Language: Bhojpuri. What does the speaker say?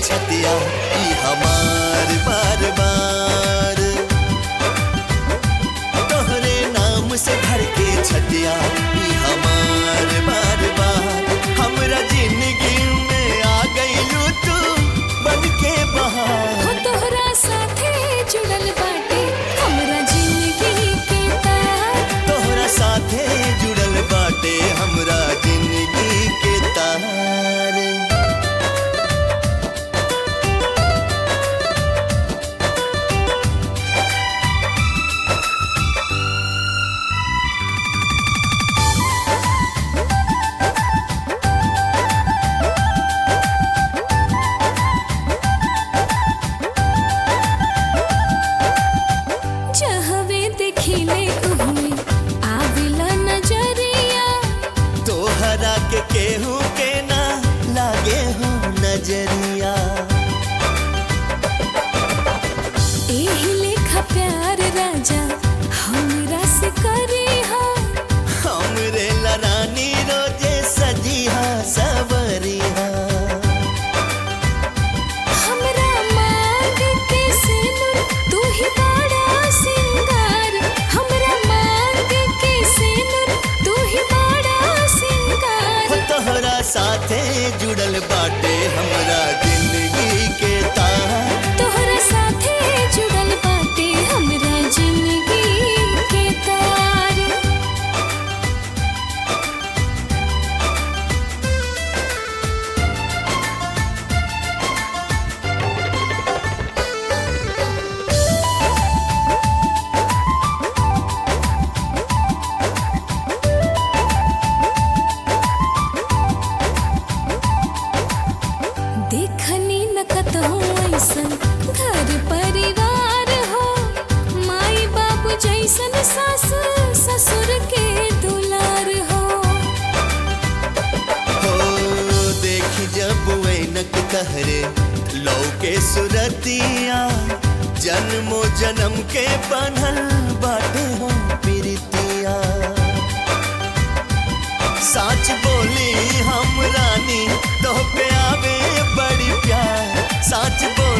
छतिया ई हमार बार बार तोहरे नाम से भर के छतिया ई हमार बार बार हमरा जिंदगी में आ गइलू तू बन के बहार हो तोहरा साथे जुड़ल बाटे हमरा जिंदगी के तार तोहरा साथे जुड़ल बाटे हमरा जिंदगी के तार जहवे देखिले उहमे आविला नजरिया तोहरा के केहू के ना लागे हो नजरिया एही लेखा प्यार राजा हमरा से करी हो हमरे लरानी रोजे सजिहा सवरिहा हमरा मांग के सिनुर तू ही बड़ा सिंगार हमरा मांग के सिनुर तू ही बड़ा हो सिंगार तोहरा साथे जुड़ल बाटे हमरा जिंदगी के तार तोहरा साथे जुड़ल बाटे हमरा जिंदगी के तार देखनी न कतहु ऐसन घर परिवार हो माई बाबू जैसन सास ससुर के दुलार हो हो देखी जब वैनक तहरे लौके सुरतिया जन्मो जन्म के बनल बाटे हो प्रीतिया सच बोली हम रानी तो पे आवे बड़ी प्यार सच बोली